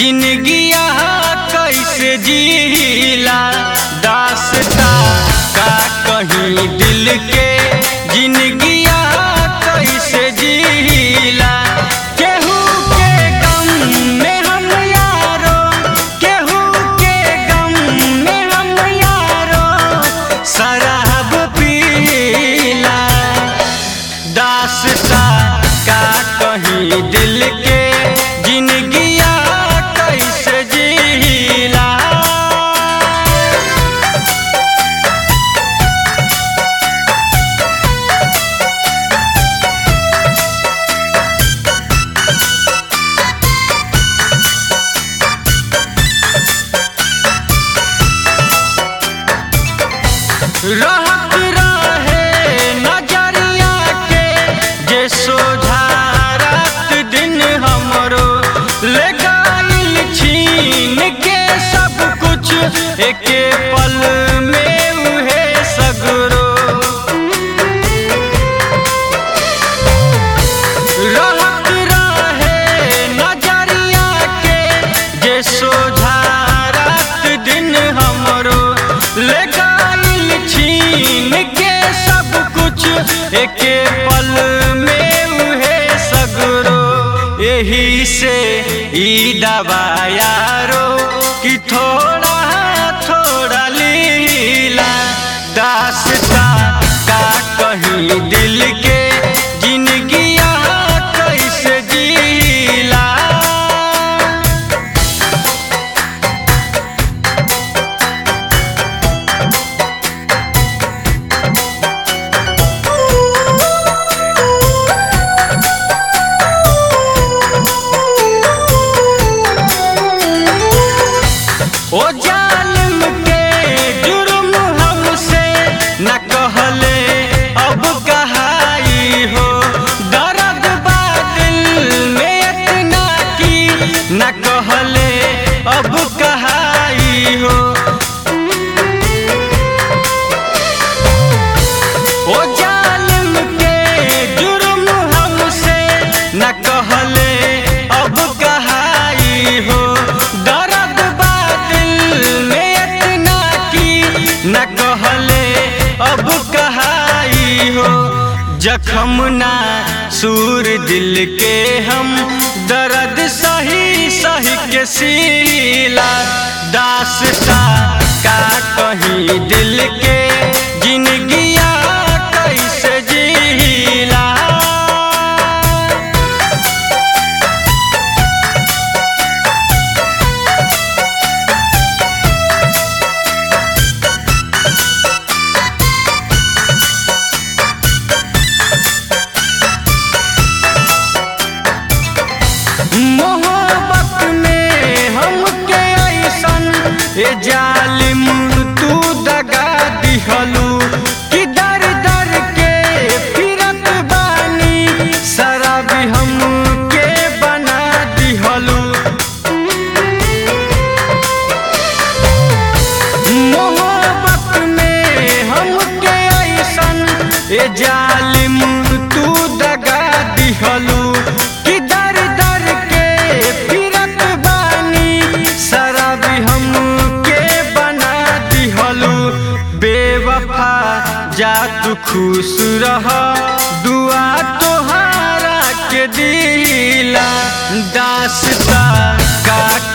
जिंदगिया कैसे जीला दासता का कहीं दिल के जिंदगिया कैसे जीला केहू के गम में हम यारो केहू के गम में हम यारो शराब पीला दासता का कहीं दिल के जिंदगिया कैसे जीला रहत रहे नजरिया के जे सोझा रात दिन हमरो ले गइल छीन के सब कुछ एके पल में उहे सगरो रहत रहे नजरिया के जे सोझा रात दिन हमरो ले गइल छीन के सब कुछ एके पल में उहे सगरो यही से ई दवा यारो कि थोड़ा थोड़ा लीला दासता का कहीं दिल के जिंदगिया कैसे जीला ओ जालिम के जुर्म हमसे न कहले अब कहाई हो दर्द बा दिल में इतना की न कहले अब कहाई हो ओ जालिम के जुर्म हमसे न कहले अब कहाई हो दर्द बा दिल में इतना की न कहले अब कहाई हो जखम ना सूर दिल के हम दर्द सही सही के सीला दासता का कहीं दिल के जिंदगिया कैसे जीला मोहब्बत में हमके ऐसन ए जालिम तू दगा दिहलू कि दर दर के फिरत बानी शराबी हमके बना दिहलू मोहब्बत में हमके ऐसन ए जालिम तू दगा दिहलू कि दर दर के फिरत बानी शराबी हमके बना दिहलू बेवफा जा तू खुश रह दुआ तोहारा के दिला दासता का